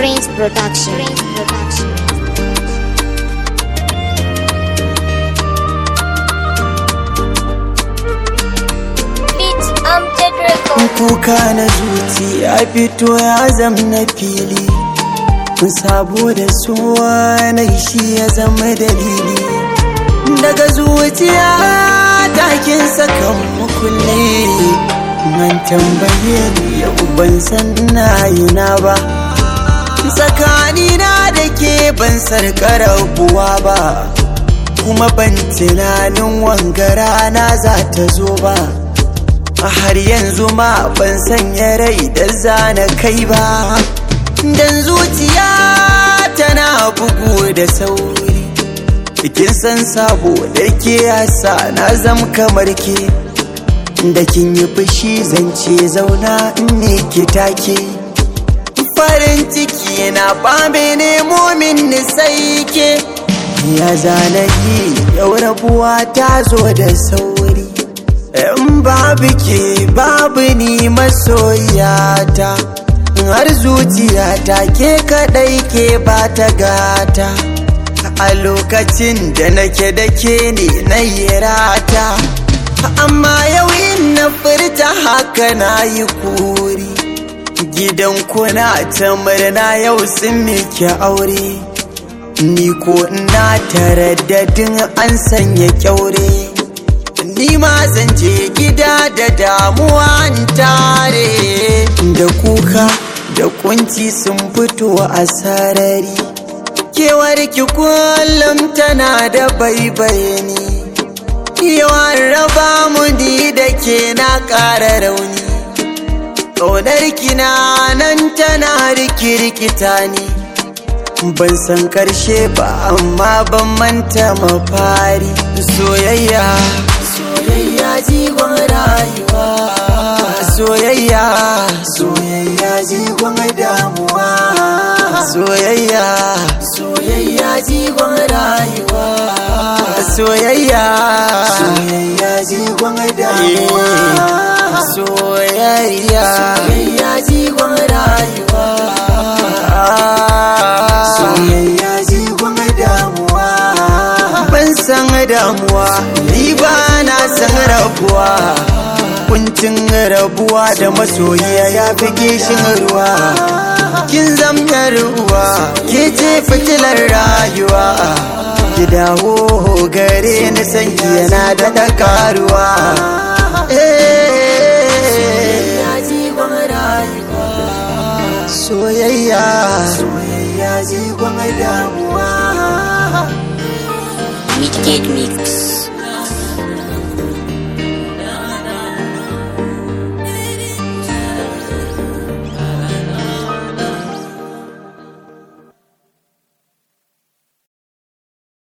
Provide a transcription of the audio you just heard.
Prince Production. Prince Production. Beat Amjad Record. kuka na zuci ya fito ya zam na fili sabo da suwa na shi ya zama dalili daga zuciya takin sakan mukulle man tambaye ni yau ban san na yi na ba tsakanina da ke ban sarƙa rabuwa ba kuma ban tunanin wangara na za ta zo ba a har yanzu ma ban sanya rai da zana kai ba dan zuciya tana bugu da sauri kin san sabo da ke yasa na zam kamar ke da kin yi fushi zance zauna in me ki take farin ciki na bame nemo min ni sai ke ya zana yi yau rabuwa ta zo da sauri in babu ke babu ni masoyata har zuciyata ke kadai ke ba ta gata a lokacin da nake da ke ne na yi rata amma yau in na furta haka na yi kuri gidan kuna ta murna yau sun miki aure ni ko ina taraddadin an sanya kyaure ni ma zan je gida da damuwa in tare da kuka da kunci sun fito a sarari kewar ki kullum tana da baibayani yawan raba mu ni da ke na ƙara rauni ƙaunar kina nan tana rikirkita ni ban san karshe ba amma ban manta mafari soyayya soyayya jigon rayuwa soyayya soyayya jigon damuwa soyayya soyayya jigon rayuwa soyayya soyayya jigon damuwa soyayya soyayya jigon rayuwa soyayya jigon damuwa ban san damuwa ni ba na san rabuwa kuncin rabuwa da masoyiya ya fi gishin ruwa kin zamta ruwa ke ce fitilar rayuwa ki dawo gare ni sanki yana da dakaruwa soyayya soyayya jigon damuwa Midgate Mix.